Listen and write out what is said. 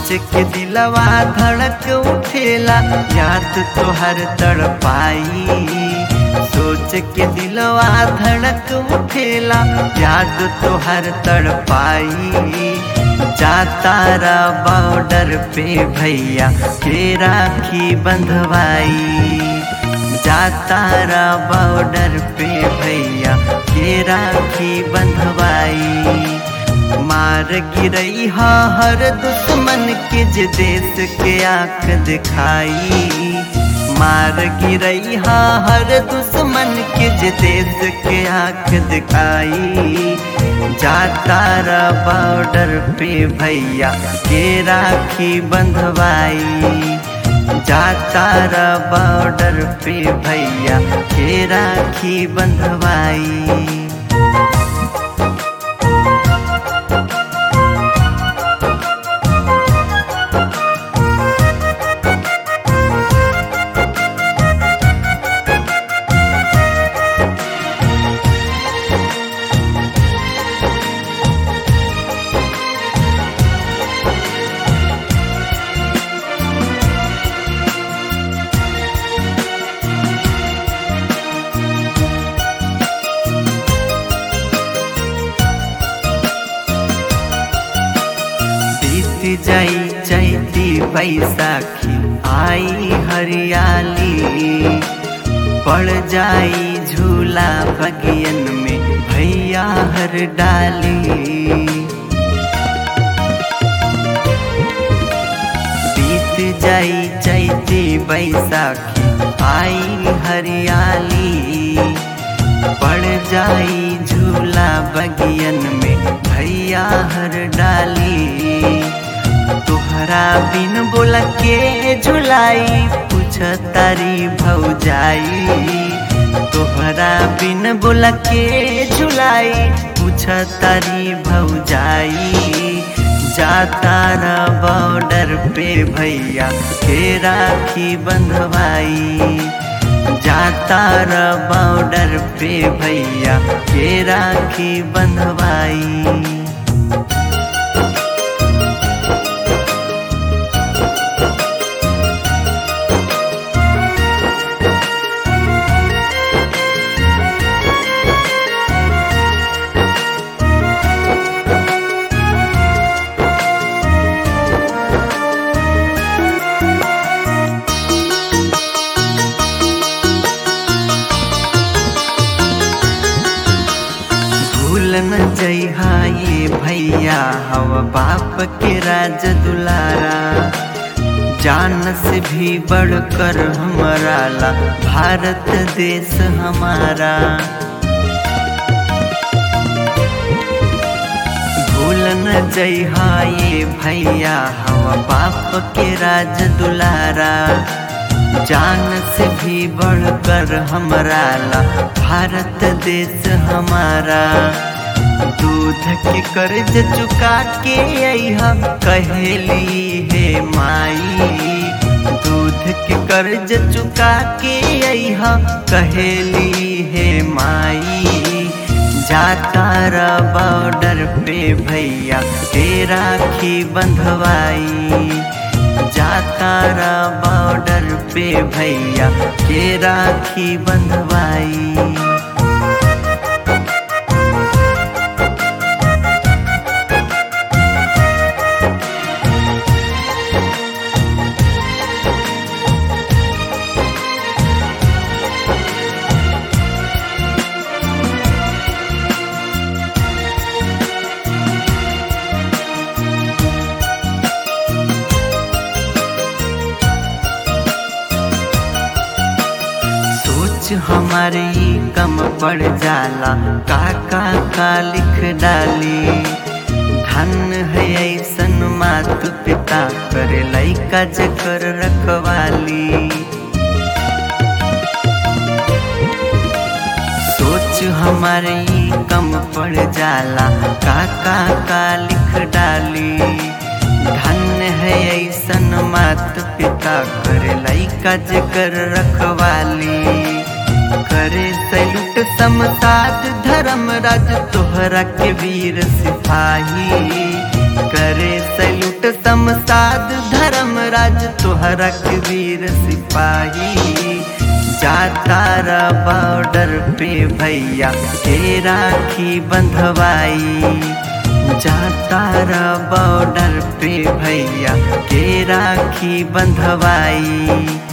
के दिलवा धड़क उठेला याद तोहर तड़पाई सोच के दिलवा धड़क उठेला याद तोहर तड़पाई जातारा बॉर्डर पे भैया के राखी बंधवाई जातारा बॉर्डर पे भैया के राखी बंधवाई मार गिरई हा हर दुश्मन के जे देश के आंख दिखाई मार गिरई हा हर दुश्मन के जे देश के आंख दिखाई जातारा बॉर्डर पे भैया के राखी बंधवाई जातारा बॉर्डर पे भैया के राखी बंधवाई बीत जाई चैती बैसाखी आई हरियाली पड़ जाई झूला बगियन में भैया हर डाली बीत जाई चैती बैसाखी आई हरियाली पड़ जाई झूला बगियन में भैया हर डाली तुहरा बिन बोल के झुलाई पूछ तारी भौजाई तुहरा बिन बोल के झुलाई पूछ तारी भौजाई जातारा बॉर्डर पे भैया के राखी बंधवाई जातारा बॉर्डर पे भैया के राखी बंधवाई भूल न जइहा ये भैया हव बाप के राज दुलारा जान से भी बढ़कर हमारा ला भारत देश हमारा भूल न जइहा ये भैया हव बाप के राज दुलारा जान से भी बढ़कर हमारा ला भारत देश हमारा दूध के कर्ज चुका के अहा कहेली हे माई दूध के कर्ज चुका के अहा कहेली हे माई जातारा बॉर्डर पे भैया के राखी बंधवाई जातारा बॉर्डर पे भैया के राखी बंधवाई सोच हमारी कम पड़ जाला का का का लिख डाली धन है ऐसन मात पिता करे लैका जकर रखवाली सोच हमारी कम पड़ जाला का का का लिख डाली धन है ऐसन मात पिता करे लैका जकर रखवाली करे सैलूट समताज धर्म राज तोहरा के वीर सिपाही करे सैलूट सेठ समसाद धर्म राज तोहरा के वीर सिपाही जाता र बॉर्डर पे भैया के राखी बंधवाई जाता र बॉर्डर पे भैया के राखी बंधवाई